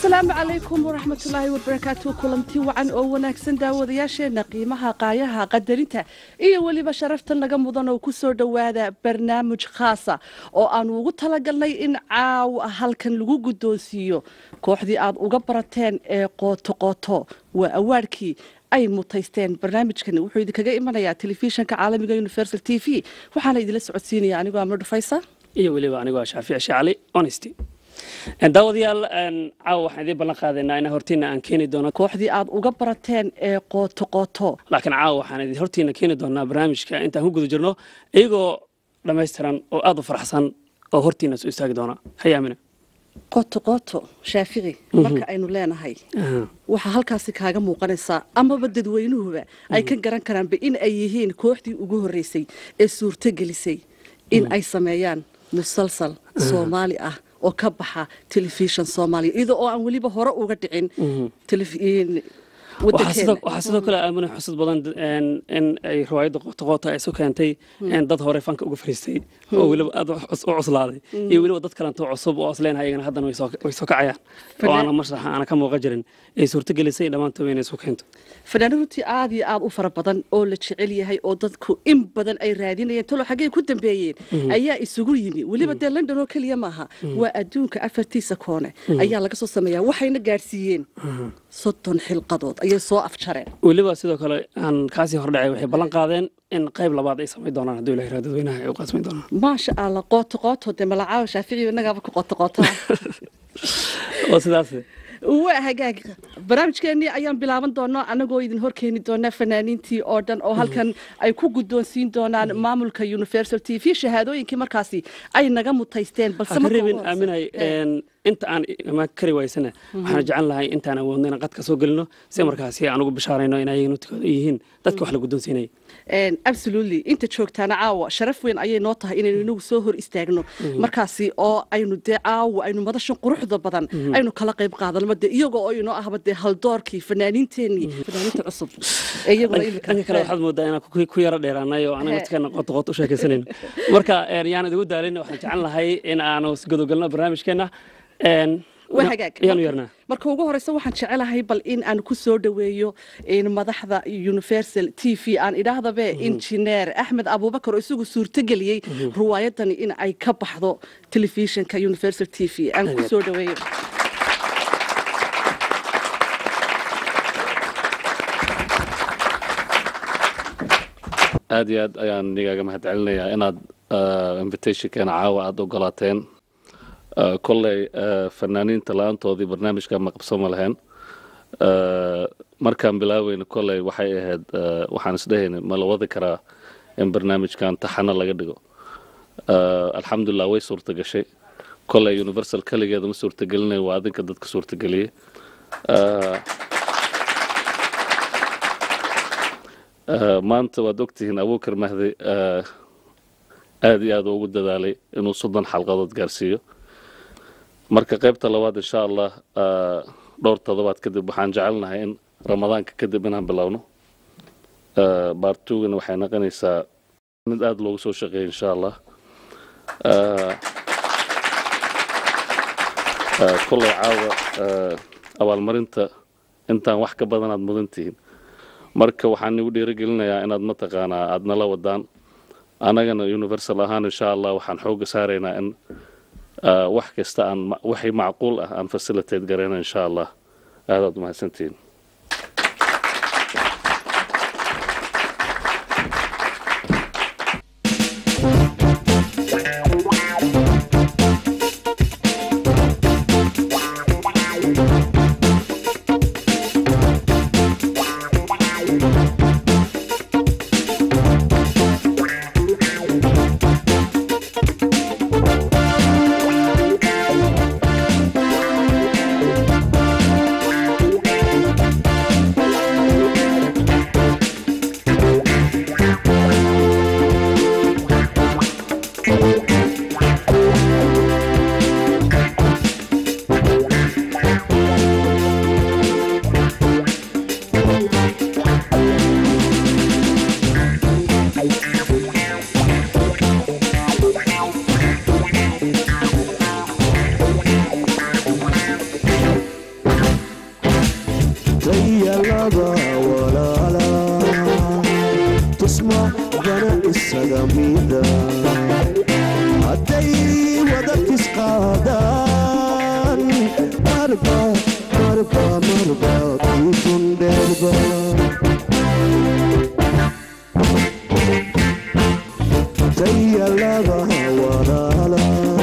asalaamu calaykum waraxmatullaahi wabarakaatu kulanti wacan oo wanaagsan daawadayaasheenna qiimaha qaayaha qadarinta iyo weliba sharaftan naga mudan oo ku soo dhowaada barnaamij khaasa oo aanu ugu talagalnay in caawa halkan lagu guddoonsiiyo kooxdii aad uga barateen ee qooto qooto waa awaadhkii ay mutaysteen barnaamijkan wuxuu idinkaga imanayaa telefishanka caalamiga universal t v waxaana idinla socodsiinaya anigoo amar dhufaysa iyo weliba anigoo shaafici shacali honesty daawadayaal caawa waxaan idiin ballan qaadaynaa in hortiina aan keeni doono kooxdii aad uga barateen ee qooto qooto laakiin caawa waxaan idin hortiina keeni doonaa barnaamijka intaan ku guda jirno iyagoo dhammaystiran oo aad u faraxsan oo hortiina soo istaagi doona hayaamina qooto qooto shaafici marka aynu leenahay waxaa halkaasi kaaga muuqanaysaa amaba dadweynuhuba ay ka garan karaanba in ay yihiin kooxdii ugu horreysay ee suurto gelisay in ay sameeyaan musalsal soomaali ah oo ka baxa telefishan soomaaliya iyadoo oo aan weliba hore uga dhicin waxaa sidoo kale aamina xusud badan in ay riwaayadda qootaqoota ay isu keentay dad hore fanka uga fariistay oo weliba aad u cuslaaday iyo weliba dad kalentoo cusub oo asleen ayagana haddana way soo kacayaan oo aana mashraxa aana ka muuqan jirin ay suurtagelisay dhammaantood inay isu keento fanaano runtii aad iyo aad u fara badan oo la jecel yahay oo dadku in badan ay raadinayeen talo xaggey ku dambeeyeen ayaa isugu yimi weliba dee london oo keliya maaha waa adduunka afartiisa koone ayaa laga soo sameeyaa waxayna gaadhsiiyeen soddon xilqadood ayay soo afjareen weliba sidoo kale aan kaasii hordhacay waxay ballan qaadeen in qayb labaad ay samayn doonaan hadduu ilahay dadweynaha ay u qaasmayn doonaan maasha allah qooto qooto dee malacaawa shaaficiyo innagaaba ku qooto qootaa oo sidaas waa hagaag barnaamijkeennii ayaan bilaaban doonaa annagoo idin hor keeni doonaa fanaaniintii oo dhan oo halkan ay ku guddoonsiin doonaan maamulka universal t v shahaadooyinkii markaasi ay naga mutaysteen balsereebin aaminay inta aan imaan kari waysana waxaan jecel lahay intaan awoodno inaan qadka soo gelino si markaasi aan ugu bishaarayno in ayaga nutikooda yihiin dadka wax la guddoonsiinaya absolutely inta joogtaana caawa sharaf weyn ayay noo tahay inaynu inagu soo hor istaagno markaasi oo aynu dee caawa aynu madashan quruxda badan aynu kala qayb qaadanno de iyagoo oo inoo ahba dee haldoorkii fanaaniinteenii fanaaniinta cusub dhanka kale waxaad moodaa inaan ku yaro dheeraanay oo anaga dadkana qoto qoto u sheekaysanayno marka yaan idigu daalin waxaan jecel lahay in aanu godogalno barnaamijkeenna waa hagaag marka ugu horeysa waxaan jecelahay bal in aan ku soo dhoweeyo madaxda universal t v aan idhaahdabe injineer axmed abuubakar oo isagu suurtogeliyey riwaayadani in ay ka baxdo telefishinka universal t v aan ku soo dhoweeyo aad iyo aad ayaan nigaaga mahad celinayaa inaad invitationkeena caawa aada ogolaateen kolley fanaaniinta la-aantoodii barnaamijka ma qabsama lahayn markaan bilaaweyna kolley waxay ahayd waxaan isdhehayna ma la wadi karaa in barnaamijkan taxano laga dhigo alxamdulilah way suurta gashay kolley universal keligeeda ma suurtagelinay waa adinka dadka suurtageliyey maanta waad ogtihiin abuukar mahdi aada iyo aad ugu dadaalay inuu soddon xalqadood gaarsiiyo marka qaybta labaad insha allah dhowr todobaad kadib waxaan jecelnahay in ramadaanka kadib inaan bilowno baartugana waxay noqonaysaa mid aada loogu soo shaqeeya insha allah kolley caawa abaalmarinta intaan wax ka badan aad mudan tihiin marka waxaan igu dhiirigelinayaa inaad mataqaanaa aada nala wadaan annagana universal ahaan insha allah waxaan xooga saaraynaa in wax kasta aan waxay macquul ah aan facilitate garayna insha allah aadaad umahadsantihiin isaga mida hadday wada tisqaadaan marba marba marba kiidun dheerba tayalaba walaala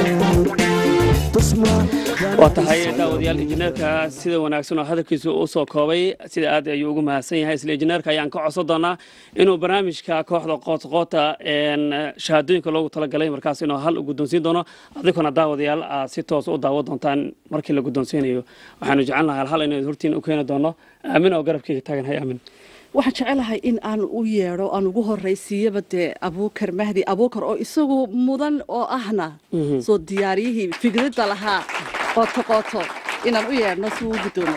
tusma waa tahay daawadayaal injineerka sida wanaagsan oo hadalkiisa u soo koobay sida aad ayuu ugu mahadsan yahay isla injineerka ayaan ka codsan doonaa inuu barnaamijka kooxda qootqoota shahaadooyinka loogu talagalay markaas inuu hal u guddoonsiin doono adiguna daawadayaal aad si toos u daawo doontaan markii la guddoonsiinayo waxaanu jecelnahay hal hal inaynu hortiin u keeni doono aamin oo garabkayga taaganhay aamin waxaan jecelahay in aan u yeedho aan ugu horraysiiyaba dee abuukar mahdi abuukar oo isagu mudan oo ahna soo diyaariyihii fikradda lahaa qooto qooto inaan u yeedhno si uu u guddoomo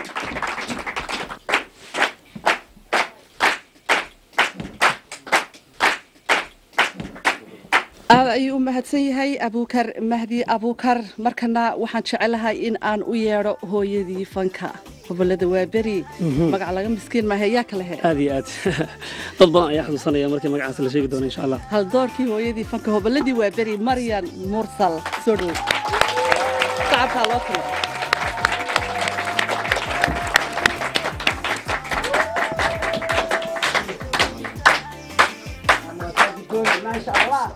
aad ayuu u mahadsan yahay abuukar mahdi abuukar markana waxaan jecelahay in aan u yeedho hooyadii fanka gobolada waaberi magac laga miskiin maahe yaa kale he aad iyo aad dad badan ayaa xusuusanaya markii magacaas la sheegi doono insha allah hal doorkii hooyadii fanka hobolladii waaberi maryan mursal soo dhow sacabkaa loo talo maasha allah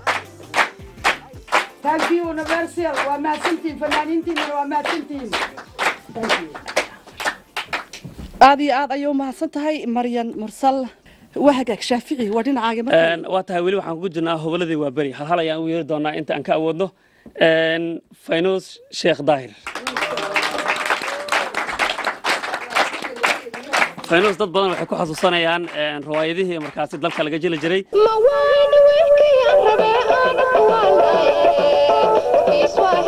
thank you universal waa mahadsantihin fanaaniintiinana waa mahadsantihin thank you aad iyo aad ayay u mahadsan tahay maryan mursal waa hagaag shaafici waa dhinacaaga marka Een, waa tahay weli waxaan kugu jirnaa hoboladii waa beri hal hal ayaan u yeeri doonaa inta aan ka awoodno Een, faynuus sheekh daahir faynuus dad badan waxay ku xasuusanayaan een, riwaayadihii markaasi dalka laga jeli jiray mawayni wiilkayaan rabee aan kuwaalay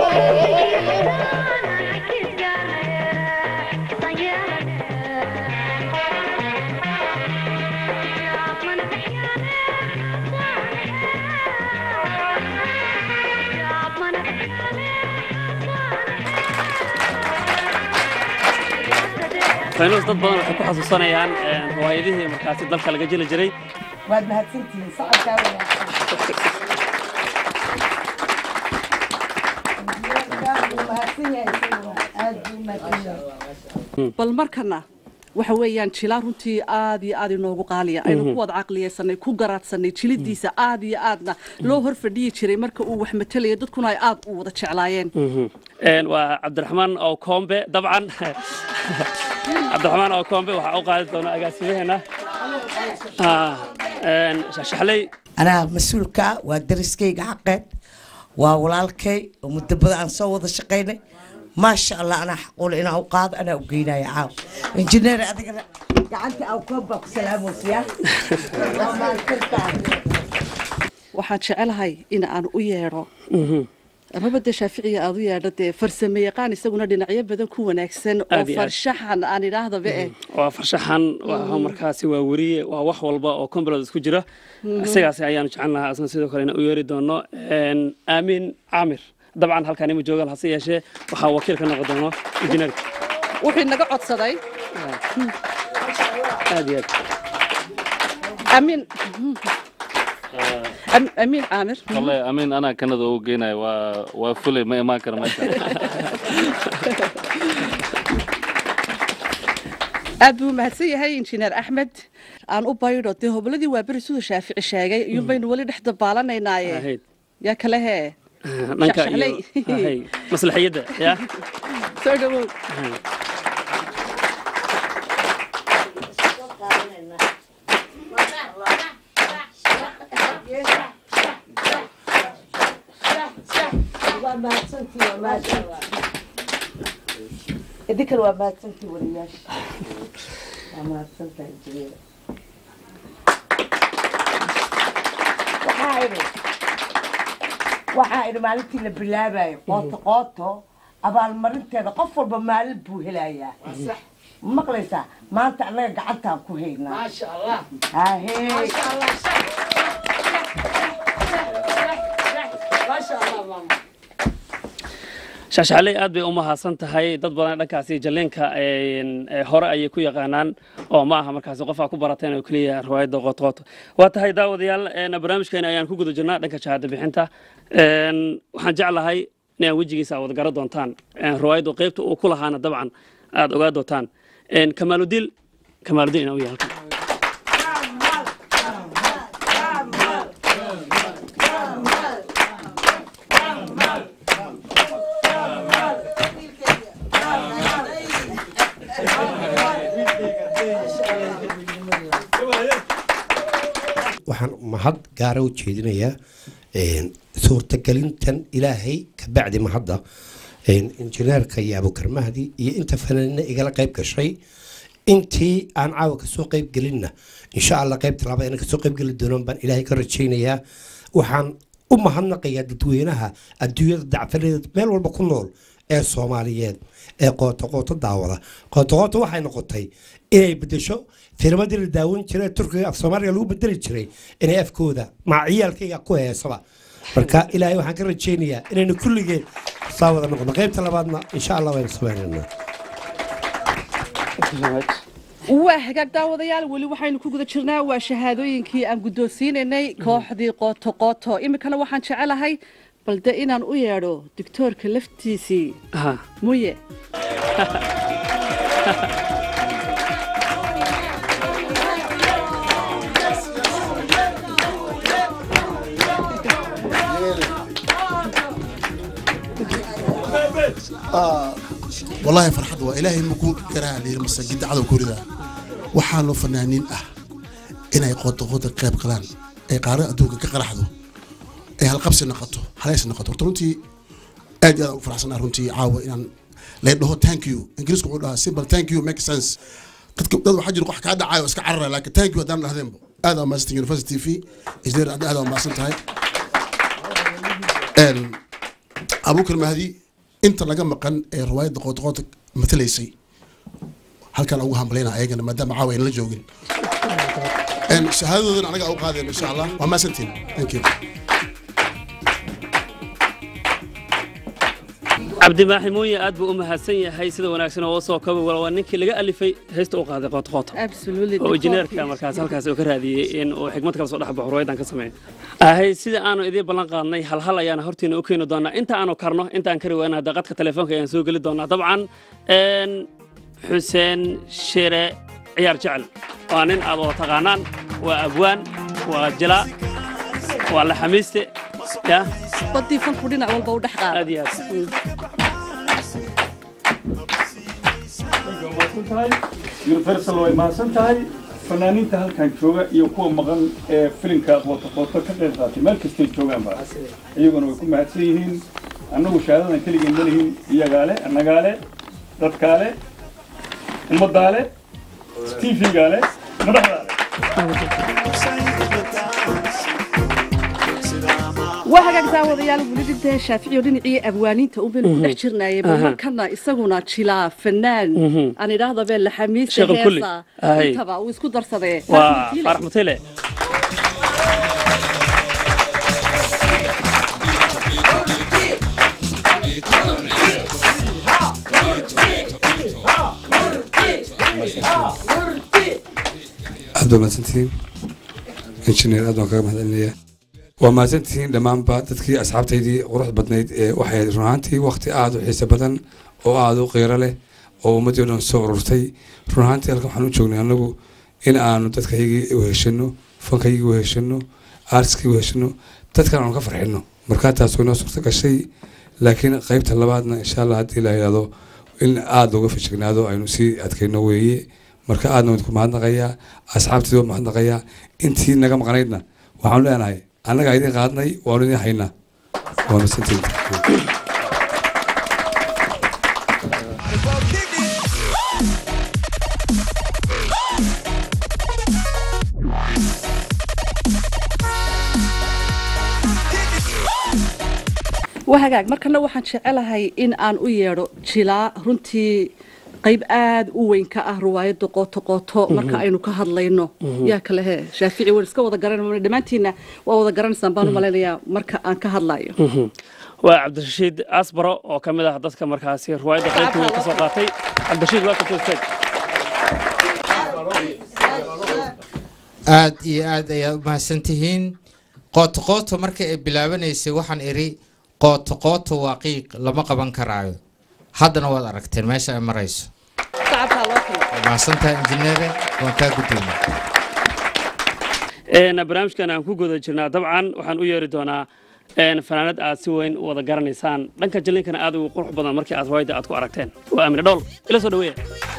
faynuus dad badan waxay ku xasuusanayaan een, riwaayadihii markaasi dalka laga jeli jiray waad mahadsantihiin sacabkaa wanaagsan Aad buu mahadsan yahay isaguna. aad buu mahadsan yahay bal markana waxa weeyaan jilaa runtii aad iyo aad inoogu qaaliya aynu ku wada caqliyaysanay ku garaadsanay jilidiisa aad iyo aadna loo hor fadhiyi jiray marka uu wax matalaya dadkuna ay aad u wada jeclaayeen Een, waa cabdiraxmaan oo koombe dabcan cabdiraxmaan oo koombe waxaa u qaadi doona agaasimaheena Ah, een, shaxshaxley anaa mas-uulka ah waa dariskayga xaqeed waa walaalkay oo muddo badan aan soo wada shaqaynay maasha allah anaa xaqule inaan u qaado anaa u geynaya caaw injineer adigana gacanta aan koob baa ku salaamaysiyaa waa mahadsantahay waxaan jecelahay in aan u yeedho amaba dee shaaficiga aad u yeedho dee farsame yaqaan isaguna dhinacyo badan ku wanaagsan oo Aad iyo aad. farshaxan aan idhaahdaba eh waa farshaxan waa markaasi waa weriye waa wax walba oo kombilood isku jira isagaas ayaanu jecel lahaa asna sidoo kale inaan u yeeri doono Een, aamin caamir dabcan halkaan ima joogaan hase yeeshee waxaa wakiil ka noqon doono injineerka wuxuu naga codsaday aad iyo aad amiin Am- amiin caamir wallahi amiin anaa kanada ugu geenaya waa waa fulay ma imaan karo meesha aad buu mahadsan yahay injineer axmed aan u baydho dee hobladii waa beri siduu shaafici sheegay iyuun baynu weli dhex dabaalanaynaye ahayd yaa kale hee dhanka iyo Shaxshaxley. ahay, maslaxiyadda ya soo dhawow waa mahadsantii waa mahadsantii idinkan waa mahadsantii waliyaasha waa mahadsantahay injineer waxaa idhi waxaa idhi maalintii la bilaabayo qooto qooto abaalmarinteeda qof walba maalin buu helayaa ma maqlaysaa maanta annaga gacantaan ku haynaa maasha allah hahee maasha allah maasha allah maama shaashacaley aad bay u mahadsan tahay dad badan dhankaasi jalleenka een, ee, hore ayay ku yaqaanaan oo ma aha markaasi qof aa ku barateen oo keliya riwaayadda qootqooto waa tahay daawadayaal een, barnaamijkeena ayaan ku guda jirnaa dhanka shahaado bixinta Een, waxaan jeclahay inaan wejigiisa aad wada garan doontaan Een, riwaayaddu qaybta uu ku lahaana dabcan aad ogaa doontaan Een, kamaaludiin kamaaludiin inaa u yahay halkan waxaan mahad gaara u jeedinayaa een, suurtagelintan ilaahay ka bacdi mahadda een, injineerka iyo abukar mahdi iyo inta fanaanina igala qayb gashay intii aan caawa kasoo qayb gelinna insha allah qaybta labaad inaan kasoo qayb geli doonan baan ilaahay ka rajaynayaa waxaan u mahadnaqayaa dadweynaha adduunyada dacfaladeed meel walba ku nool ee soomaaliyeed ee qooto qooto daawada qooto qooto waxay noqotay inay bedesho filmadii la daawan jiray ee turkiga af soomaaliga lagu bedeli jiray inay afkooda maciyaalkayga ku heesaba marka ilaahay waxaan ka rajaynayaa inaynu kulligeed saa wada noqono qaybta labaadna insha allah waynu samaynaynaa waa hagaag daawadayaal weli waxaynu ku guda jirnaa waa shahaadooyinkii aan guddoonsiinaynay kooxdii qooto qooto iminkana waxaan jecelahay balde inaan u yeedho digtoorka laftiisii Aha. muye والله فرحت وإلهي مكو كرا لي المسجد عدو كوريدا وحالو فنانين اه إن أي قوت قوت قيب قلان أي قارئ أدوك كقرحدو أي هالقبس نقطه حليس نقطه ترونتي أدي فرحسنا رونتي عاوة إن لا يدهو ثانك يو إنجليز كقولها سيمبل ثانك يو ميك سنس قد كنت دادو حاجة نقول حكا عاوة اسكا عرر لكن ثانك يو دام لهذين هذا ما ستين يونيفرسيتي في إجدير هذا ما سنتهاي abuukar mahdi inta laga maqan ee riwaayadda qootqoota matalaysay halkan ugu hambalayna ayagana maadaama caawa ayna la joogin Een, shahaadadoodan anaga u qaadeen insha allah waa maasantiin thank you cabdimaaxi muuye aad buu u mahadsan yahay sida wanaagsan oo soo kaba waa ninkii laga alifay heesta u qaaday qootqoota absolutely oo injineerka markaas halkaas uu ka raadiyey in uu xigmad kala soo dhex baxo ruwaydan ka sameeyo ahay sida aanu idiin ballan qaadnay hal hal ayaana hortiina u keeni doonaa inta aanu karno inta aan kari wayna hadda qadka telefoonka ayaan soo geli doonaa dabcan een, xuseen shire ciyaar jecel waa nin aad wada taqaanaan waa abwaan waa jilaa waa la xamiiste ya badii fanku dhinac walba u dhex qaada aad iyo aad universal way mahadsan tahay fanaaniinta halkan jooga iyo kuwa maqan ee filimka qoto qoto ka qayb qaatay meel kastay joogaanba iyaguna way ku mahadsan yihiin annagu shahaadadan keligeen ma lihin iyagaale annagaale dadkaale ummadaale tvgaale madaxdaale waa hagaag daawadayaal weli dhintee shaaficiyo dhinacii abwaaniinta un baynu ku dhex jirnaayay bal Aha. markana isaguna jilaa fanaan aan idhaahdo bee laxamiista Sheekh kulli. heesa Ahay. intaba uu isku darsadee waa faarax mutile aad baa mahadsantihiin injineer aad baan kaga mahadcelinayaa waa mahadsantihiin dhammaanba dadkii asxaabtaydii qurux badnayd ee waxay run ahaantii waqti aad u xiiso badan oo aad u qiiro leh oo ummaddii o dhan soo ururtay run ahaantii halkan waxaan u joognay annagu in aanu dadkaygii weheshano fankaygii weheshano aartiskii weheshano dadkan aanu ka farxino markaa taas way noo suurta gashay laakiin qaybta labaadna insha allah haddii la yidhahdo in aada looga fajignaado aynu sii adkayno weeye marka aadna waan ku mahadnaqayaa asxaabteeda waan mahadnaqayaa intii naga maqnaydna waxaanu leenahay annagaa idin qaadnay waanu idin haynaa waa masantiin waa hagaag markana waxaan jecelahay in aan u yeedho jilaa runtii qayb aad u weyn ka ah riwaayadda qooto qooto marka aynu ka hadlayno Mhm. yaa kale he shaafici waan iska wada garanayna dhammaantiinna waa wada garanaysaan baan u malaynayaa marka aan ka hadlayo Mhm. waa cabdirashiid asbaro oo ka mid ah dadka markaasi riwaayadda qaybta weyn ka soo qaatay cabdirashiid welcome to the stage aad iyo aad ayaad u mahadsantihiin qooto qooto marka ay bilaabanaysay waxaan idhi qooto qooto waa qiiq lama qaban karaayo haddana waad aragteen meesha ay marayso shacabkaa loo kala waa mahadsantahay injineere waan kaa guddoomay Een, barnaamijkan aan ku guda jirnaa dabcan waxaan u yeeri doonaa een, fanaanad aad si weyn u wada garanaysaan dhanka jalinkana aad ugu qurux badan markii aad riwaayadda aad ku aragteen waa amine dhool ila soo dhaweeya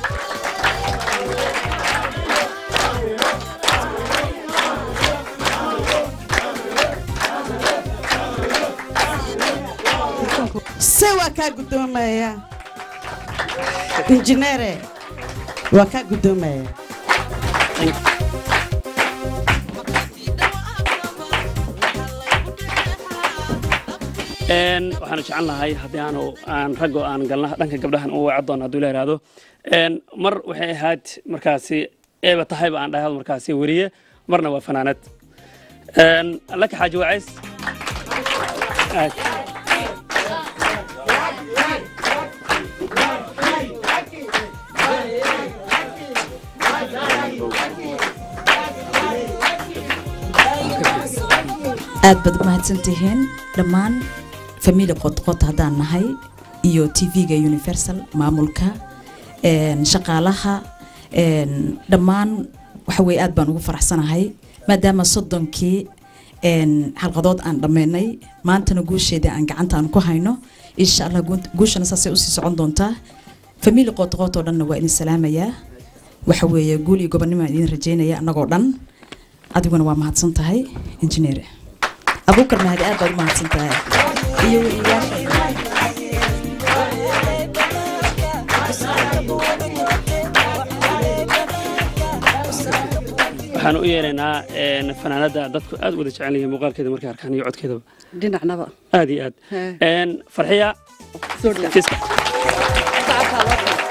se waa kaa guddoomaya injineere waa kaa guddoomaya Een, waxaanu jecel nahay haddii aanu aan raggo aan galna dhanka gabdhahan u weeca doono hadduu la yidhaahdo Een, mar waxay ahayd markaasi eeba tahayba aan dhahay markaasi weriye marna waa fanaanad Een, laka xaaji wacays Aad. aad baad u mahadsantihiin dhammaan famili qodqod haddaan nahay iyo tv-ga universal maamulka een, shaqaalaha een, dhammaan waxa weye aad baan ugu faraxsanahay maadaama soddonkii een, xalqadood aan dhammaynay maantana guusheeda aan gacanta aan ku hayno insha allah guun- guushana saasay usii socon doontaa famili qodqood oo dhanna waa idin salaamayaa waxa weeye guul iyo gobonnimo aan idin rajeynaya annagoo dhan adiguna waa mahadsan tahay injineer abuukar mahadi aad baad u mahadsan tahay iyo waxaan u yeeraynaa een, fanaanada dadku aad u wada jecel yihiin muuqaalkeeda markay arkaan iyo codkeedaba dhinacnaba aad iyo aad He. Een, farxiya Soo dhawaad. fiska shacabkaa loo kala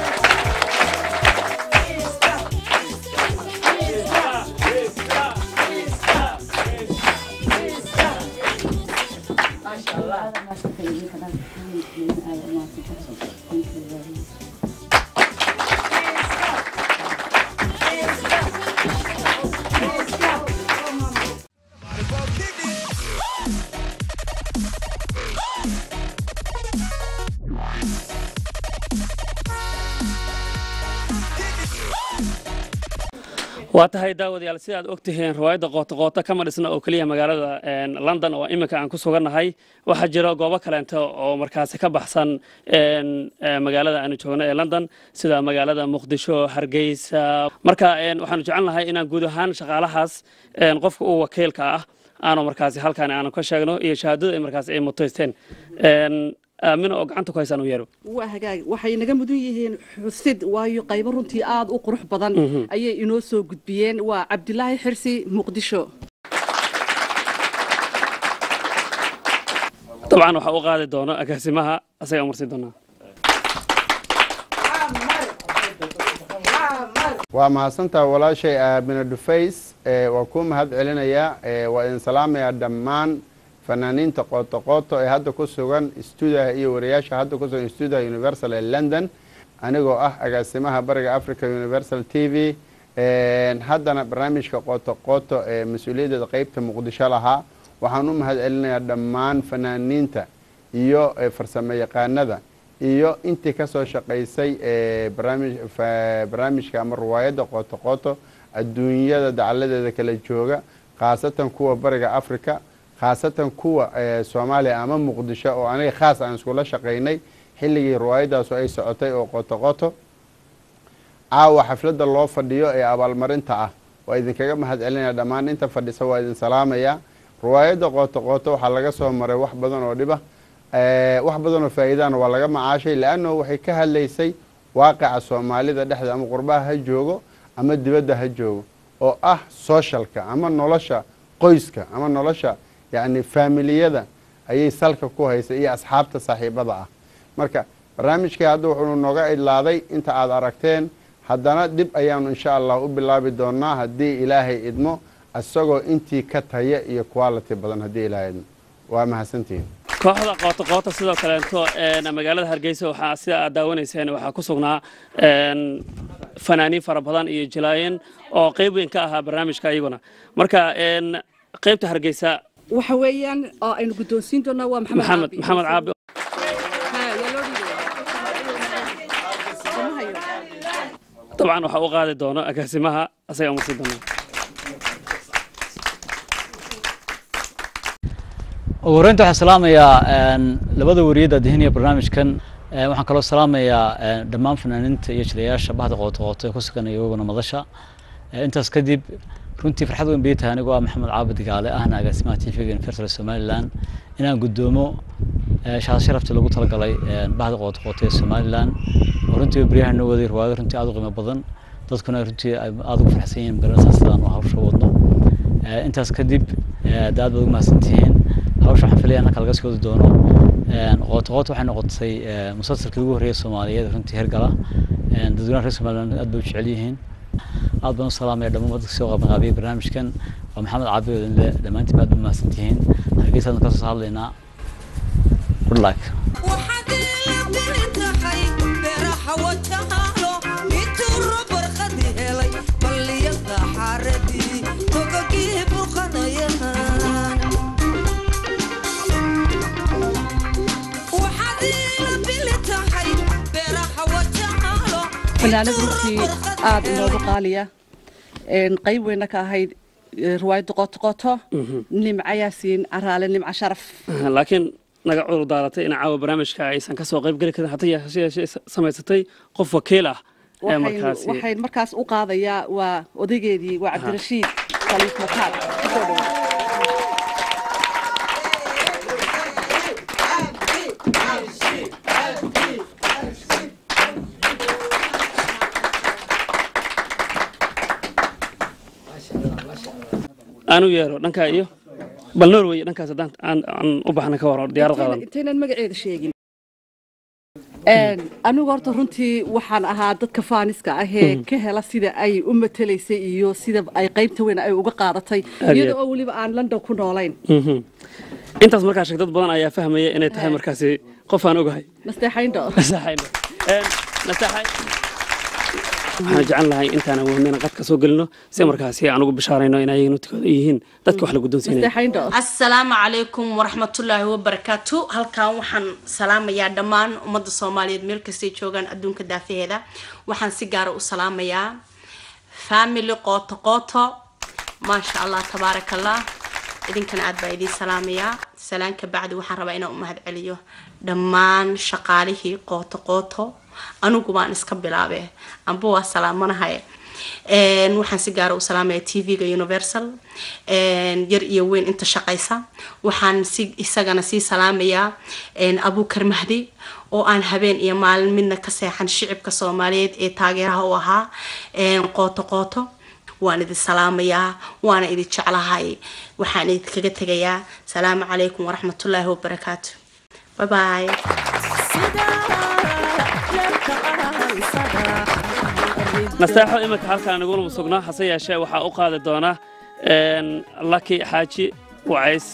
waa tahay daawadayaal sida aad ogtihiin riwaayadda qooto qooto kama dhisna oo keliya magaalada een, london oo iminka aan ku sugannahay waxaa jira goobo kaleento oo markaasi ka baxsan een, ee, magaalada aanu joogno ee london sida magaalada muqdisho hargeysa marka een, waxaanu jecelnahay inaan guud ahaan shaqaalahaas een, qofka u wakiilka ah aanu markaasi halkan aanu ka sheegno iyo shahaadada ay markaasi ay mutaysteen Een, aamino oo gacanta ku haysaan u yeero waa hagaag waxay naga mudan yihiin xusid waayo qaybo runtii aad u qurux badan Mhm. ayay inoo soo gudbiyeen waa cabdilaahi xirsi muqdisho dabcan waxaa u qaadi doono agaasimaha asaga marsi doonaa waa mahadsantaha walaashay aamina dhufays ee, waa kuu mahad celinayaa ee, waa idin salaamayaa dhammaan fanaaniinta qooto qooto ee hadda ku sugan stuudiyaha iyo wariyaasha hadda ku sugan stuudiyaha universal ee london anigoo ah agaasimaha bariga africa universal t v Een, haddana barnaamijka qooto qooto ee mas-uuliyaddeeda qeybta muqdisho lahaa waxaan u mahad celinayaa dhammaan fanaaniinta iyo ee, farsamo yaqaanada iyo intii ka soo shaqaysay ee, barnaamij fa- barnaamijka ama riwaayadda qooto qooto adduunyada dacaladeeda kala jooga khaasatan kuwa bariga africa khaasatan kuwa ee, soomaaliya ama muqdisho oo aniga khaas aan iskula shaqaynay xilligii riwaayadaasu ay socotay oo qoto qoto caawa xafladda loo fadhiyo ee abaalmarinta ah waa idinkaga mahad celinaya dhammaan inta fadhisa waa idin salaamaya riwaayadda qooto qooto waxaa laga soo maray wax badan oo dhiba Eh, wax badan oo faa'iidana waa laga macaashay leanno waxay ka hadlaysay waaqica soomaalida dhexda ama qurbaha ha joogo ama dibadda ha joogo oo ah socialka ama nolosha qoyska ama nolosha yacni faamiliyada ayay salka ku haysay iyo asxaabta saaxiibada ah marka barnaamijkii hadda wuxuu nooga idlaaday inta aad aragteen haddana dib ayaanu insha allah u bilaabi doonaa haddii ilaahay idmo isagoo intii ka taya iyo quality badan haddii ilaahay idmo waa mahadsantihiin kooxda qoota qoota sidoo kaleeto een, magaalada hargeysa waxaa sida aad daawanayseen waxaa ku sugnaa een, fanaaniin fara badan iyo jilaayin oo qayb weyn ka ahaa barnaamijka iyaguna marka een, qaybta hargeysa waxa weeyaan oo aynu guddoonsiin doonaa waa maxamed maxamed caabi. maxamed caabi Ha, yaa loo dhiibaya. Lama hayo. dabcan waxaa u qaadi doono agaasimaha asaga musi doona ugu horreynta waxaan salaamayaa een, labada wariyada dihinaya barnaamijkan Een, waxaan kaloo salaamayaa een, dhammaan fanaaniinta iyo jilayaasha bahda qooto qooto ee ku sugan iyaguna madasha Ee, intaas kadib runtii farxad weyn bay tahay anigoo ah maxamed caabid gaale ahna agaasimaha tvga universal somaliland inaan guddoomo ee, shahaad sharafta lagu talagalay een, bahda qooto qooto ee somaliland oo runtii baryahan noo waday riwaayado runtii aad u qiimo badan dadkuna runtii ay aad ugu farxsan yihiin garanaysaa sidaan u hawsha wadno Ee, intaas kadib ee, aad baad ugu mahadsantihiin hawsha waxaan filaya inaan kalaga sii wadi doono Een, qooto qooto waxay noqotay ee, musalsalkii ugu horreeyay soomaaliyeed runtii hergala Een, dadweynaha reer somaliland aad bay u jecel yihiin aad baan u salaamaya dhammaan dadka soo qabanqaabiyay barnaamijkan waa maxamed caabi odinle dhammaantiin aad ba mahadsantihiin hargeysaadna kasoo hadlaynaa good luck fanaanad runtii aad inoogu qaaliya Een, qayb weyna ka ahayd eh, riwaayadda qoto qoto nimca yaasiin caraale nimca sharaf laakiin naga cudur daaratay in caawa barnaamijka aysan kasoo qayb geli karin hata yeeshee yeeshee samaysatay qof wakiil ah ee Waxaynu- markaasi waxayn markaas u qaadayaa waa odaygeedii waa cabdirashiid khaliif mataal kusoo dhawaad aanu yeero dhankaa iyo bal norway dhankaas haddaan aan aan u baxna ka waro diyaarad qaadan intaynan magaceeda sheegin anigu horta runtii waxaan ahaa dadka faaniska ah ee Mhm. ka hela sida ay u matalaysay iyo sida ay qaybta weyn ay uga qaadatay Aad iyo iyada aad. oo weliba aan london ku noolayn Mhm. intaas markaa sheeg dad badan ayaa fahmaya inay tahay markaasi qof aan ogahay nasteexayndho nasteexayndho Een, nasteexay waxaan jecel lahay intaan awoodnayna qadka soo gelino si markaasi aan ugu bishaarayno in ayagana tikooda yihiin dadka wax la guddoonsiinaya asalaamu calaykum waraxmatullaahi wabarakaatu halkan waxaan salaamayaa dhammaan ummadda soomaaliyeed meel kastay joogaan adduunka daafaheeda waxaan si gaara u salaamayaa family qooto qooto maasha allah tabaaraka allah idinkana aad baa idiin salaamayaa salaan ka bacdi waxaan rabaa inaan u mahad celiyo dhammaan shaqaalihii qooto qooto anigu baan iska bilaabe amba waa salaamanahay Een, waxaan si gaara u salaamayaa tv-ga universal een, yar iyo weyn inta shaqaysa waxaan si isagana sii salaamayaa een, abuukar mahdi oo aan habeen iyo maalin midna ka seexan shicibka soomaaliyeed ee taageeraha u ahaa een, qooto qooto waan idin salaamayaa waana idin jeclahay waxaan idinkaga tegayaa salaamu calaykum waraxmatullaahi wabarakaatu bye bye nasteexo iminka halkaan naguna sugnaa hase yeeshee waxaa u qaadi doona een, laki xaaji wacays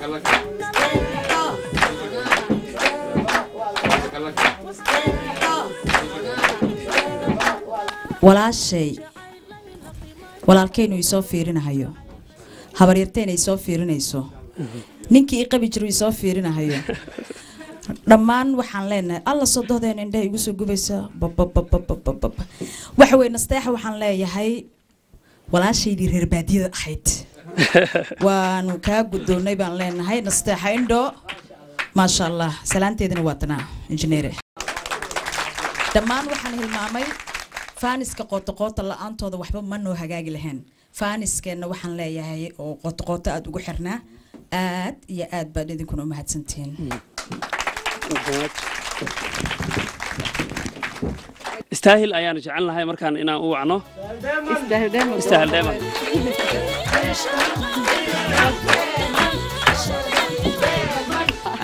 walaashay walaalkaynu isoo fiirinahayo habaryartayna isoo fiirinayso ninkii i qabi jiru isoo fiirinahayo dhammaan waxaan leenahay alla sodohdeen indhaha igu soo gubaysa babababababab waxa weye nasteexa waxaan leeyahay walaashaydii reer baadiyada ahayd waanu kaa guddoonnay baan leenahay nasteexa indho maasha allah salaanteedina waa tanaa injineere dhammaan waxaan hilmaamay faaniska qootoqoota la-aantooda waxba ma noo hagaagi lahayn faaniskeenna waxaan leeyahay oo qootoqooto aada ugu xirnaa aad iyo aad baad idinkuna u mahadsantihiin istaahil ayaanu jecelnahay markaan inaan u wacno istaahil dheeman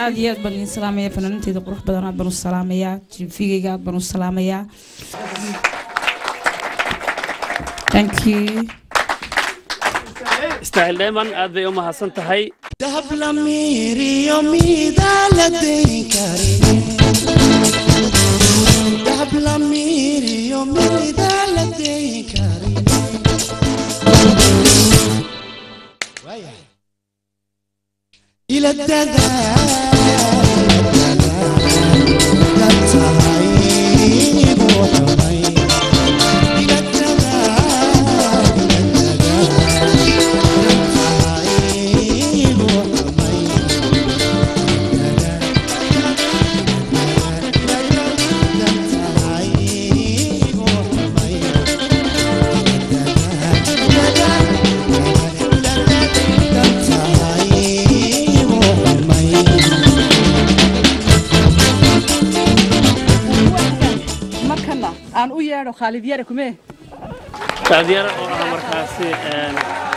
aad iyo aad baan idin salaamaya fanaaninteyda qurux badan aad baan u salaamayaa jifigayga aad baan u salaamayaa thank you istaahil dheeman aad bay u mahadsan tahay dahab la miiriyo midaa la dayn karin dahab la miiriyo midaa la dayn karin ila markana aan u yeedho khaalid yare kumee taadyara oo ah markaasi een,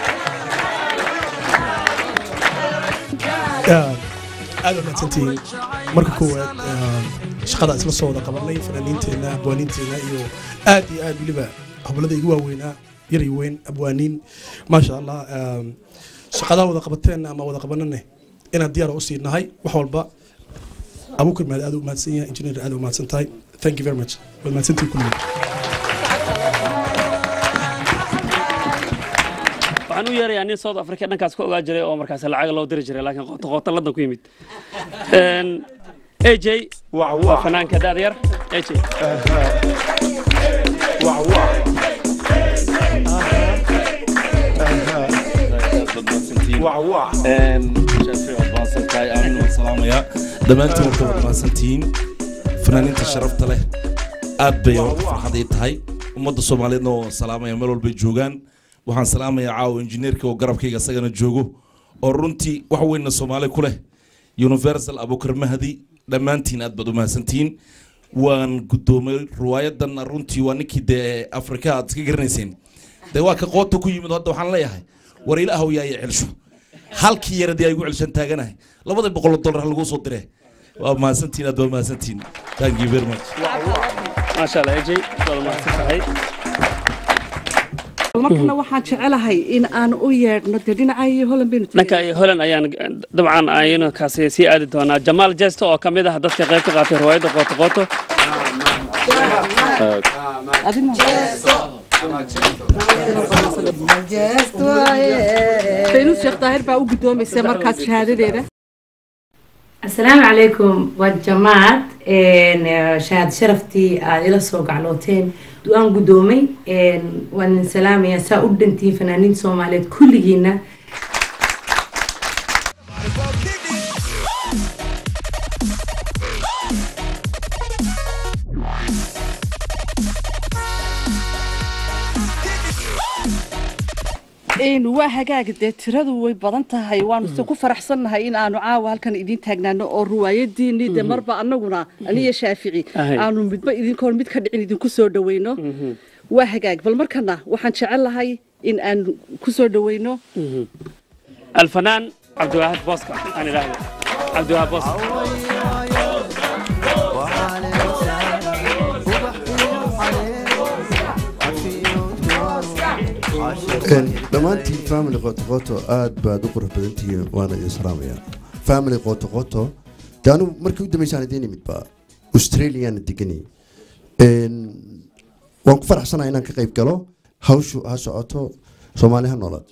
aad u mahadsantihiin marka koowaad shaqada isla soo wada qabanay fanaaniinteenna abwaaniinteenna iyo aad iyo aad weliba hoblada igu waaweynaa yar iyo weyn abwaaniin maasha allah um, shaqadaa wada qabateen ama wada qabanane inaan diyaar u sii nahay wax walba abuukar maad aad u mahadsan yahay injineer aad u mahadsan tahay thank you very much waad mahadsantihiin kulligood waxaan u yeerayaa nin south africa dhankaas ka ogaa jiray oo markaas lacag loo diri jiray laakiin qoota qoota ladan ku yimid Een, aj waa fanaanka daad yar aj dhammaantiin warka wad mahadsantihiin fanaaniinta sharafta leh aad bay horta farxad ii tahay ummadda soomaaliyeedna oo salaamaya meel walbay joogaan waxaan salaamayaa caawa injineerka oo garabkayga isagana joogo oo runtii wax weynna soomaali ku leh universal abukar mahdi dhammaantiin aad baad u mahadsantihiin waan guddoomay riwaayadan runtii waa ninkii dee afrika aad iska garanayseen dee waa ka qoota ku yimid hadda waxaan leeyahay war ilaahow yaa i celsho halkii yaradii ay igu celshan taaganahay labada boqol dollar ha lagu soo dire waa mahadsantihiin aad waa mahadsantihiin thank you very much maasha allah aj waad mahadsan tahay markana waxaan jecelahay in aan u yeedhno dee dhinaca iyo holan baynu dhanka iyo holan ayaan dabcan aynu kaasi sii aadi doonaa jamaal jesto oo ka mid ah dadka qayb ka qaatay riwaayadda qooto qooto faynus sheekh daahir baa u guddoomaysa markaas shahaadadeeda asalaamu calaykum waa jamaad shahaad sharaftii aad ila soo gaclooteen waan guddoomay waan idin salaamayaa saa u dhantihiin fanaaniinta soomaaliyeed kulligiina een waa hagaaga dee tiradu way badan tahay waanu se ku faraxsannahay in aanu caawa halkan idiin taagnaano oo ruwaayadiinii dee marba annaguna aniyo shaafici Ahay. aanu midba idinkoon mid ka dhicin idinku soo dhaweyno waa hagaag bal markana waxaan jecel lahay in aan ku soo dhaweyno alfanaan cabdiwaahid booska aan idhaahdo cabdiwaahid booska dhammaantiin family qotoqoto aad baad u qurux badan tihiin waana idin salaamayaa family qotoqoto de anigu markii u dambeysaan idiin imid baa australiana deganay waan ku faraxsanahay inaan ka qayb galo hawshu ha socoto soomaali ha noolaad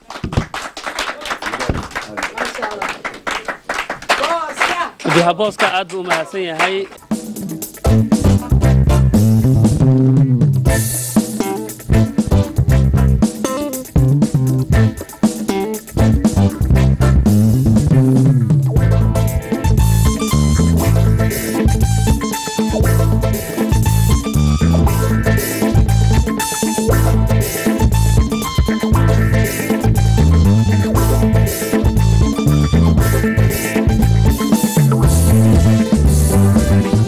cabdiwaahid booska aad buu u mahadsan yahay Thank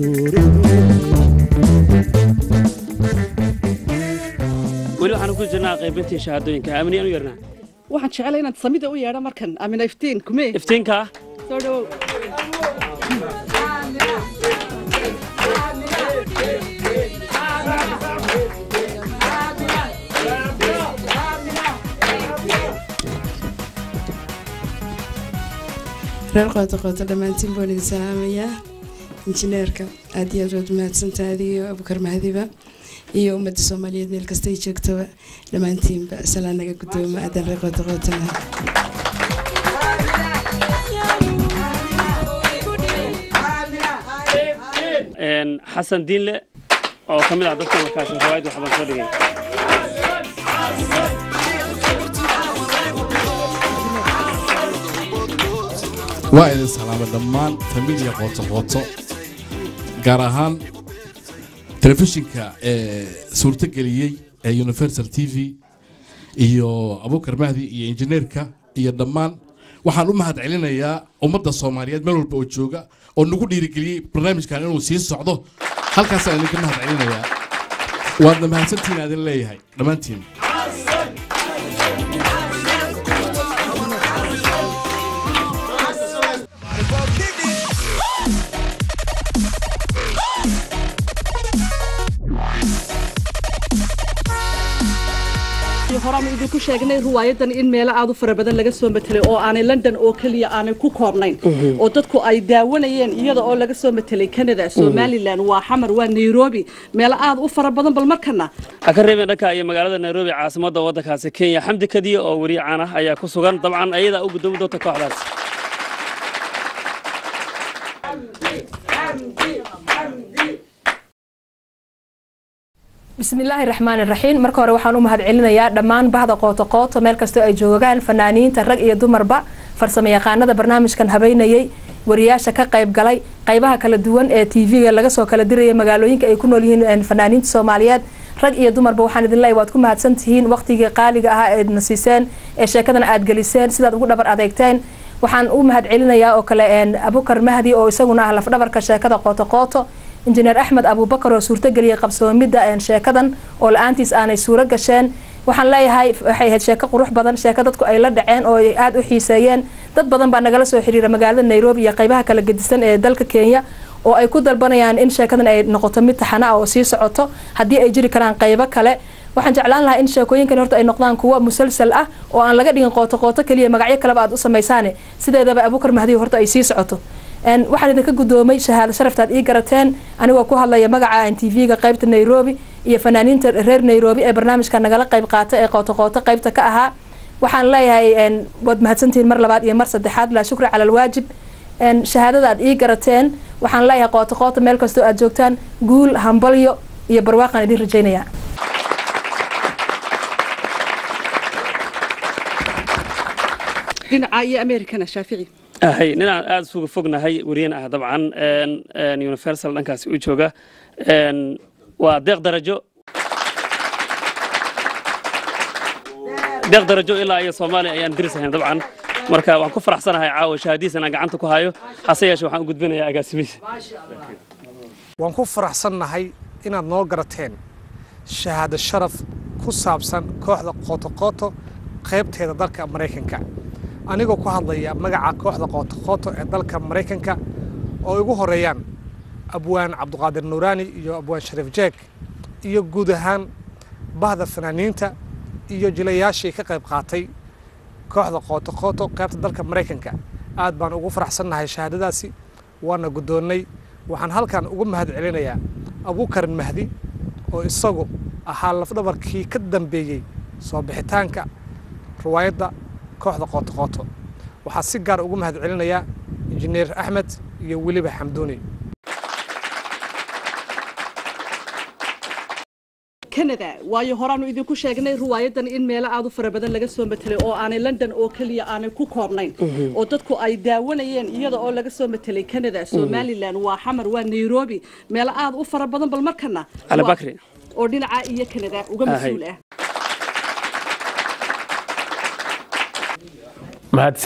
weli waxaan ku jirnaa qaybintii shahaadooyinka aaminiyaan u yarnaa waxaan jeclay inaad samida u yeedho markan amina iftiin kumee iftiinka soo dhawow reer qoota qoota dhammaantiin baan idin salaamayaa injineerka aad iyo aad waad mahadsantahay adiga abukar mahadiba iyo ummadda soomaaliyeed meel kasta ay joogtaba dhammaantiinba salaan naga guddooma aadan reer qoota qootanahay Een, xasan diinle oo ka mid ah dadka markaasi riwaayad waxbaan soo dhigay waa idin salaamay dhammaan familiya qooto qooto gaar ahaan telefishinka ee suurtageliyey ee universal t v iyo abukar mahdi iyo injineerka iyo dhammaan waxaan u mahad celinayaa ummadda soomaaliyeed meel walba oo jooga oo nagu dhiirigeliyey barnaamijkan inuu sii socdo halkaasaan idinka mahad celinayaa waadna mahadsantihiin adin leeyahay dhammaantiin horaanu idinku sheegnay riwaayadan in meelo aad u fara badan laga soo matelay oo aanay london oo keliya aanay ku koobnayn oo dadku ay daawanayeen iyada oo laga soo matelay canada somalilan waa xamar waa nairobi meelo aad u fara badan bal markana ha ka reebeen dhanka iyo magaalada nairobi caasimadda waddankaasi kenya xamdi kadiye oo weriye caan ah ayaa ku sugan dabcan ayadaa u guddoomi doonta kooxdaas bismillaahi raxmaani raxiim marka hore waxaan u mahadcelinayaa dhammaan bahda qooto qooto meel kastoo ay joogaan fanaaniinta rag iyo dumarba farsamo yaqaanada barnaamijkan habeynayay wariyaasha ka qayb galay qaybaha kala duwan ee tv-ga laga soo kala diraya magaalooyinka ay ku nool yihiin fanaaniinta soomaaliyeed rag iyo dumarba waxaan idin leeyahay waad ku mahadsan tihiin waqtigii qaaliga ahaa ee na siiseen ee sheekadan aad geliseen sidaad ugu dhabar adeegteen waxaan u mahadcelinayaa oo kale abukar mahdi oo isaguna ah lafdhabarka sheekada qooto qooto injineer axmed abuubakar oo suurtageliyay qabsoomidda sheekadan oo la-aantiis aanay suuro gasheen waxaan leeyahay waxay ahayd sheeko qurux badan sheeko dadku ay la dhaceen oo ay aada u xiiseeyeen dad badan baa nagala soo xiriira magaalada nairobi iyo qaybaha kala gedisan ee dalka kenya oo ay ku dalbanayaan in sheekadan ay noqoto mid taxana ah oo sii socoto haddii ay jiri karaan qaybo kale waxaan jeclaan lahaa in sheekooyinkan horta ay noqdaan kuwo musalsal ah oo aan laga dhigin qooto qooto keliya magacyo kaleba aad u samaysaane sideedaba abukar mahdi horta ay sii socoto waxaan idinka guddoomay shahaado sharaftaad ii garateen anigoo ku hadlaya magaca tv-ga qaybta nairobi iyo fanaaniinta reer nairobi ee barnaamijka nagala qayb qaata ee qooto qooto qaybta ka ahaa waxaan leeyahay waad mahadsantihiin mar labaad iyo mar saddexaad laa shukri cala alwaajib shahaadada aad ii garateen waxaan leeyahay qooto qooto meel kastoo aad joogtaan guul hambalyo iyo barwaaqaan idin rajaynaya dhinaca iyo americana shaafici ahay ninaan aada isuga fognahay weriyan ah dabcan universal dhankaasi u jooga waa deeq darajo deeq darajo ilaa iyo soomaaliya ayaan dirisahayn dabcan marka waan ku faraxsanahay caawa shahaadiis inaan gacanta ku hayo hase yeeshe waxaan u gudbinayaa agaasimihiisa waan ku faraxsannahay inaad noo garateen shahaado sharaf ku saabsan kooxda qootoqooto qaybteeda dalka maraykanka anigoo ku hadlaya magaca kooxda qootoqooto ee dalka maraykanka oo igu horeeyaan abwaan cabduqaadir nuuraani iyo abwaan shariif jeeg iyo guud ahaan bahda fanaaniinta iyo jilayaashii ka qayb qaatay kooxda qootoqooto qaybta dalka maraykanka aad baan ugu faraxsannahay shahaadadaasi waana guddoonnay waxaan halkan ugu mahad celinayaa abuukarin mahdi oo isagu ahaa lafdhabarkii ka dambeeyey soo bixitaanka riwaayadda kooxda qootoqooto waxaa si gaar ugu mahad celinayaa injineer axmed iyo weliba xamduuni canada waayo horaanu idinku sheegnay riwaayadan in meelo aad u fara badan laga soo matelay oo aanay london oo keliya aanay ku koobnayn oo dadku ay daawanayeen iyada oo laga soo matelay canada somalilan waa xamar waa nairobi meelo aad u fara badan bal markana cali bakri oo dhinaca iyo canada uga mas-uul ah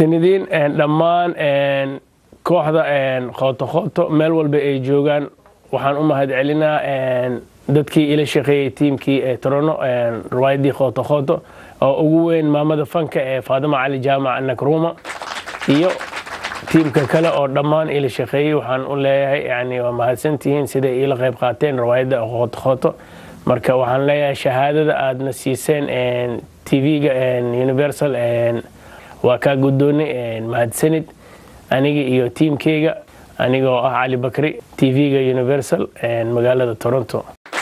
mahadsanidin dhammaan kooxda qooto qooto meel walba ay joogaan waxaan u mahad celinaa dadkii ila shaqeeyey tiimkii ee torono riwaayadii khooto khooto oo ugu weyn maamada fanka ee faadima cali jaamac nakruma iyo tiimka kale oo dhammaan ila shaqeeyey waxaan u leeyahay yani waa mahadsantihiin siday iila qayb qaateen riwaayadda khooto khooto marka waxaan leeyahay shahaadada aadna siiseen tv-ga universal waa kaa guddoonay mahadsanid aniga iyo tiimkeyga anigoo ah cali bakri tv-ga universal magaalada toronto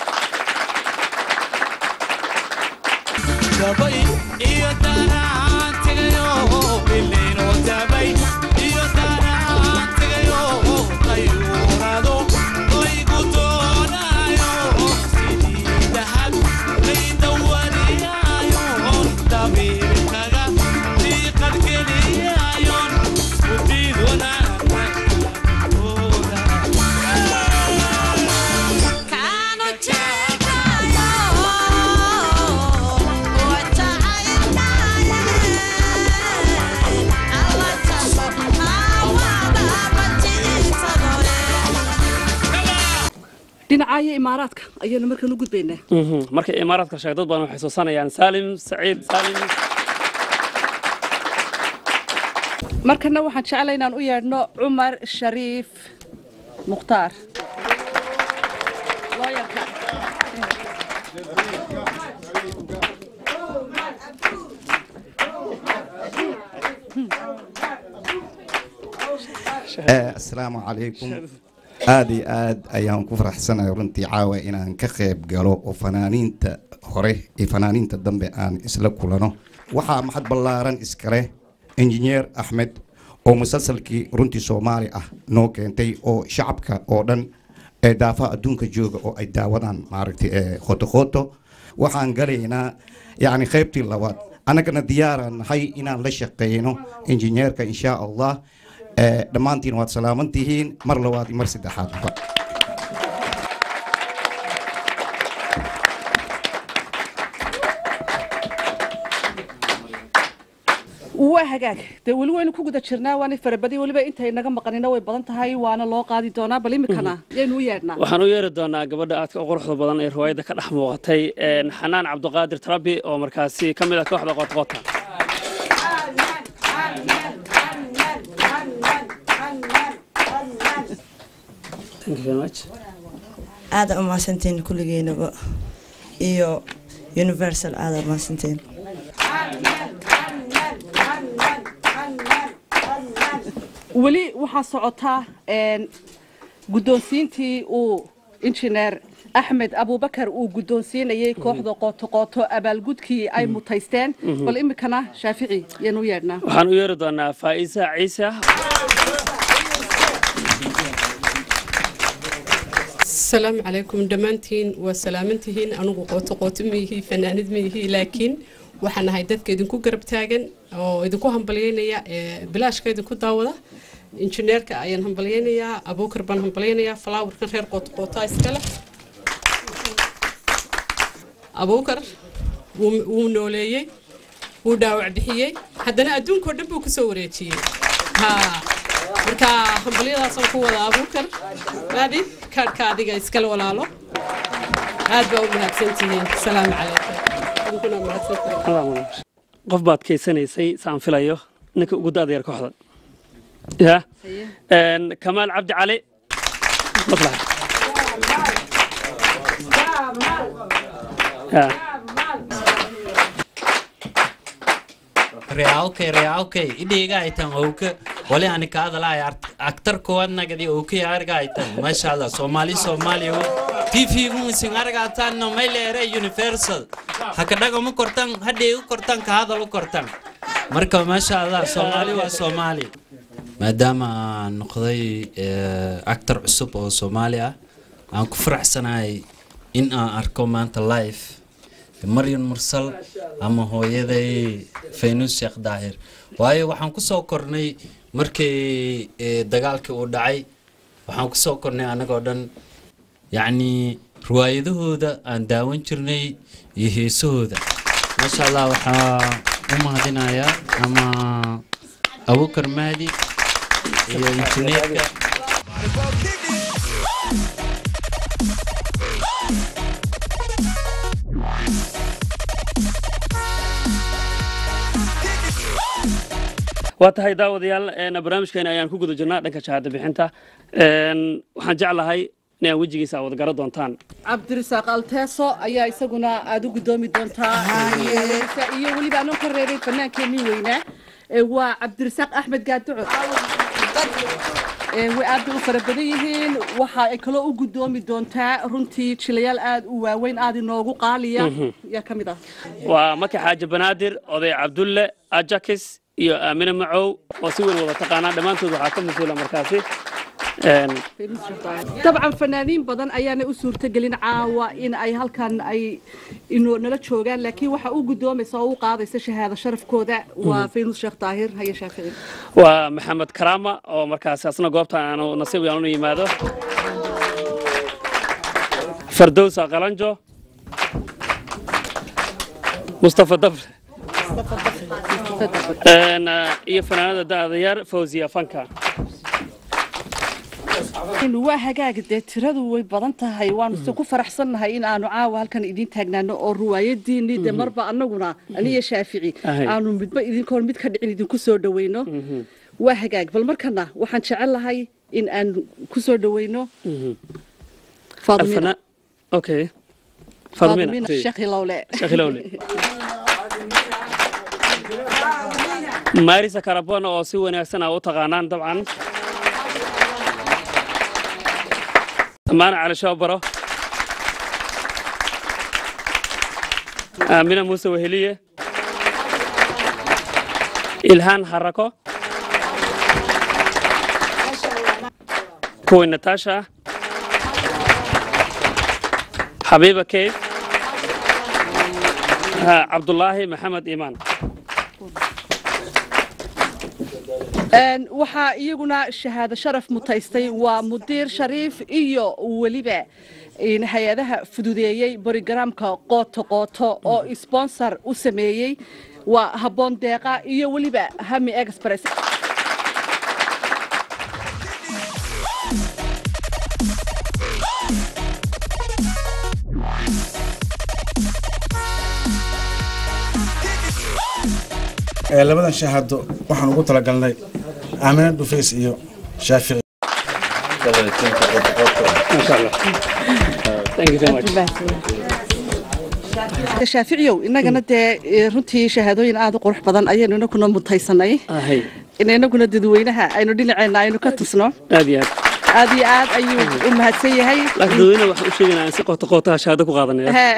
dhinacaayo imaaraadka ayaanu markaan u gudbaynaa marka imaaraadka sheeg dad badan waxay soo sanayaan saalim saciid saalim markana waxaan jeclay inaan u yeedhno cumar shariif mukhtaar looyarka asalaamu calaykum aad iyo aad ayaan ku faraxsanahay runtii caawa inaan ka qayb galo oo fanaaniinta hore iyo fanaaniinta dambe aan isla kulano waxaa maxad ballaaran iskale injineer axmed oo musalsalkii runtii soomaali ah noo keentay oo shacabka oo dhan ee daafaha adduunka jooga oo ay daawadaan maaragtay ee khotokhoto waxaan galaynaa yacni qaybtii labaad annagana diyaaraan nahay inaan la shaqeyno injineerka insha allah dhammaantiin waad salaaman tihiin mar labaad iyo mar saddexaadba waa hagaag dee weli waynu ku guda jirnaa waana farabadi weliba intay naga maqanina way badan tahay waana loo qaadi doonaa bal imikana yaynu u yeedhnaa waxaan u yeeri doonaa gabadha aadka u quruxda badan ee riwaayadda ka dhex muuqatay xanaan cabdiqaadir tarabi oo markaasi ka mid ah kooxda qootqoota aada umahadsantiin kulligeynaba iyo universal aada umahadsantiin weli waxaa socotaa guddoonsiintii uu injineer axmed abubakar uu guddoonsiinayay kooxda qootoqooto abaalgudkii ay mutaysteen bal imikana shaafici yaynu u yeedhnaa waxaan u yeeri doonaa faa'isa ciise asalaamu calaykum dhammaantiin waa salaamantihiin anugu qooto qooto miyihi fanaanid miyihi laakiin waxaan ahay dadka idinku garab taagan oo idinku hambalyeynaya ee bilaashka idinku daawada injineerka ayaan hambalyeynayaa abuukar baan hambalyeynayaa falaawarkan reer qooto qootaa iskale abuukar wuu nooleeyey wuu dhaawac bixiyey haddana adduunkao dhan buu kusoo wareejiyey marka hambalyadaasaan ku wada abuukar maadi kaadhka adiga iskale walaalo aad baa u mahadsantihiin asalaamu calaykum idinkuna mahadsantihiin qof baad keysanaysay saan filayo ninka ugu da'da yar kooxda ya kamaal cabdi cali maslax reawkay reawkay idhiga aytan owka wali ani kaadalay aktar kowaad nagadi owkay arga aytan masha allah somali somaliyo tv musin argatan no mailere universal hakadaga mu kortan hadhigu kortan kahadal u kortan marka masha allah somali waa somali maadaama aan noqday actor cusub oo soomaali ah aan ku faraxsanahay in aan arko maanta live maryan mursal ama hooyaday faynus sheekh daahir waayo waxaan ku soo kornay markii dagaalkii uu dhacay waxaan ku soo kornay annagoo dhan yacni riwaayadahooda aan daawan jirnay iyo heesahooda maasha allah waxaa u mahadinayaa ama abukar mahdi iyo injineerka waa tahay daawadayaal een, barnaamijkeena ayaan ku guda jirnaa dhanka shahaado bixinta Een, waxaan jeclahay inaan wejigiisa wada garan doontaan cabdirasaaq alteeso ayaa isaguna aad u gudoomi doontaa iyo weliba anoo ka reebay fanaankeenii weynaa ee waa cabdirasaaq axmed gaaduco Ee, way aad bay u fara badan yihiin waxa ay kaloo u gudoomi doontaa runtii jilayaal aad u waaweyn aad inoogu qaaliya Mhm. yaa ka mid ah waa maki xaaji banaadir oday cabdulle ajakis iyo aamine macow oo si weyn wada taqaanaa dhammaantood waxaa ka mas-uula markaasi Een, dabcan fanaaniin badan ayaana u suurtagelin caawa in ay halkan ay inoo nala joogaan laakiin waxa u gudoomaysa oo u qaadaysa shahaado sharafkooda waa Mhm. faynus sheekh daahir haye shaafici waa maxamed karaama oo markaasi asna goobta aanu nasiib yaanu yimaado fardowsa qalanjo mustafa dafre Een, eh, iyo fanaanada da'da yar fawziya fanka waa hagaag dee tiradu way badan tahay waanu se ku faraxsannahay in aanu caawa halkan idiin taagnaano oo ruwaayadiinii de marba annaguna aniyo shaafici Ahay. aanu midba idinkoon mid ka dhicin idinku soo dhaweyno waa hagaag bal markana waxaan jecel lahay in aan ku soo dhaweyno faadimina Alfana- okay faadimina Fadmina. sheekh hilowle Sheekh Hilowle. marisa karabon oo si wanaagsan aa u taqaanaan dabcan amaana cali shoobaro aamina muuse weheliye ilhaan harako kuwi natasha xabiiba keyf ها عبد الله محمد إيمان Een, waxaa iyaguna shahaado sharaf mutaystay waa mudiir shariif iyo weliba in hay-adaha fududeeyey borogaraamka qooto qooto oo sponsor u sameeyey waa habboon deeqa iyo weliba hami express Ee, labadan shahaado waxaan ugu talagalnay aamina dhufays iyo shaafici shaaficiyow innagana dee eh, runtii shahaadooyin aad u qurux badan ayaynu inaguna mutaysanay أهي in inaguna dadweynaha aynu dhinaceena aynu ka tusno هذه هذه aad iyo aad ayuu u mahadsan yahay لكن دوينا waxaan u sheegaynaa in si qoto qoto shahaado ku qaadanaya Hee.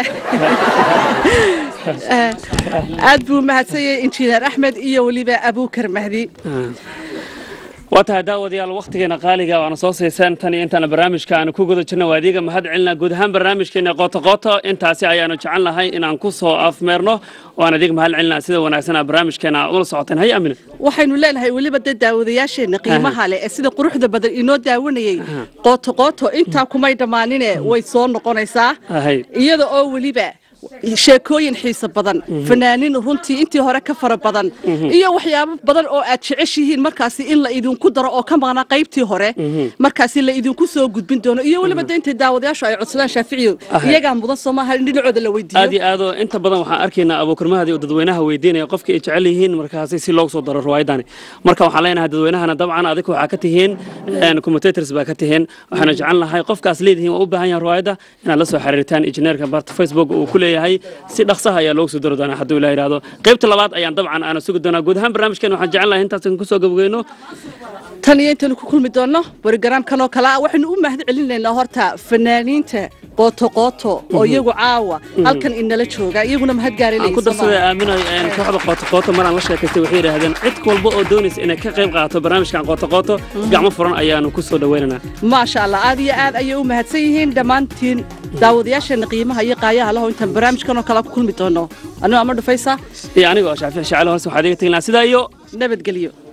Eh, aad buu u mahadsan yahay injineer axmed iyo weliba abuukar mahdi waa tahay daawadayaal wakhtigeena qaaliga waana soo siiseen tan iyo intaana barnaamijka aanu ku guda jirna waa adiga mahad celinaa guud ahaan barnaamijkeena qoto qoto intaasi ayaanu jecel nahay inaan ku soo afmeerno waan adiga mahad celinaa sida wanaagsan aa barnaamijkeena ula socoteen hay amine waxaynu leenahay weliba dee daawadayaasheenna qiimaha leh ee sida quruxda badan inoo daawanayey qooto qooto intaa kumay dhammaanine way soo noqonaysaa ahay iyada oo weliba sheekooyin xiiso badan fanaaniin runtii intii hore ka fara badan Mhm. iyo waxyaabo badan oo aad jeceshihiin markaasi in la idinku daro oo ka maqnaa qaybtii hore markaasi la idinku soo gudbin doono iyo weliba de intay daawadayaashu ay codsadaan shaaficiyo Ahay. iyagaa mudan soo maaha in dhinacooda la weydiiyo aad iyo aad oo inta badan waxaan arkaynaa abuukarmahadi oo dadweynaha weydiinaya qofka ay jecel yihiin markaasi si loogu soo daro riwaayadani marka waxaan leenahay dadweynahana dabcan adiga waxaa ka tihiin commentators baa ka tihiin waxaana jecel nahay qofkaas leedihiin waa u baahan yahay riwaayadda inaad la soo xiriirtaan injineerka barta facebook uu ku leeyahay si dhaqsaha ayaa loogu soo daro doonaa hadduu ilaah yidhaahdo qaybta labaad ayaan dabcan aana sugi doonaa guud ahaan barnaamijkeena waxaan jecel nahay intaas ku soo gabageyno tan iyo intaynu ku kulmi doonno borogaraamkan oo kale ah waxaynu u mahad celinaynaa horta fanaaniinta qooto qooto oo Mhm. iyagu caawa Mhm. halkan inala jooga iyaguna mahad gaari aan ku darsaday aaminayo een kooxda qooto qooto maraan la sheekaystay waxay yidhaahdeen cid walba oo doonaysa inay ka qayb qaato barnaamijkan qooto qooto gacmo furan ayaanu ku soo dhaweynaynaa maasha allah aad iyo aad ayay u mahadsan yihiin dhammaantiin daawadayaasheena qiimaha iyo qaayaha laho intaan barnaamijkan oo kale ku kulmi doono anuu ama dhufaysa iyo aniga oo shaafici shacalo hoose waxaad iga tegin lahaa sidaa iyo nabadgelyo